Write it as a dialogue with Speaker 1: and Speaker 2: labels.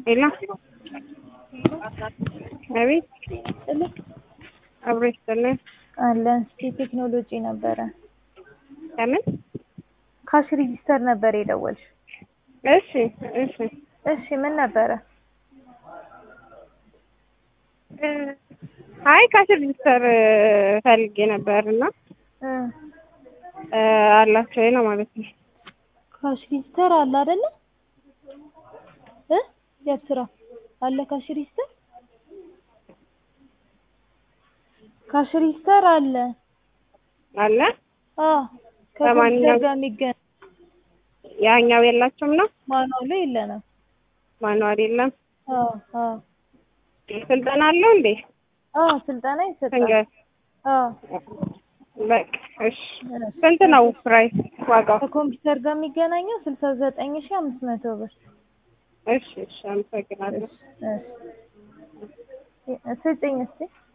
Speaker 1: ሄሎ አቤት
Speaker 2: ጥልቅ
Speaker 1: አብሮ ይስጥልን
Speaker 2: አለን። እስኪ ቴክኖሎጂ ነበረ
Speaker 1: ከምን
Speaker 2: ካሽ ሬጂስተር ነበር የደወልሽ?
Speaker 1: እሺ እሺ
Speaker 2: እሺ ምን ነበረ?
Speaker 1: እ አይ ካሽ ሬጂስተር ፈልጌ ነበር እና
Speaker 2: እ
Speaker 1: እ አላቸው ወይ ነው ማለት ነው።
Speaker 2: ካሽ ሬጂስተር አለ አይደለ? እ የት ስራ አለ ካሽ ሬጂስተር? ካሽ ሬጂስተር አለ።
Speaker 1: አለ
Speaker 2: አዎ ከኮምፒውተር
Speaker 1: በማንኛውም-
Speaker 2: ጋር የሚገናኝ
Speaker 1: ያኛው የላቸውም ነው
Speaker 2: ማኑዋሉ የለንም።
Speaker 1: ማንዋል የለም።
Speaker 2: አዎ አዎ
Speaker 1: ስልጠና አለው እንዴ?
Speaker 2: አዎ ስልጠና ይሰጣል።
Speaker 1: እንገ-
Speaker 2: አዎ
Speaker 1: በቃ እሺ። ስንት ነው ፕራይስ ዋጋው?
Speaker 2: ከኮምፒውተር ጋር የሚገናኘው ስልሳ ዘጠኝ ሺህ አምስት መቶ ብር።
Speaker 1: እሺ እሺ፣ አመሰግናለሁ።
Speaker 2: እሺ ስጭኝ እስኪ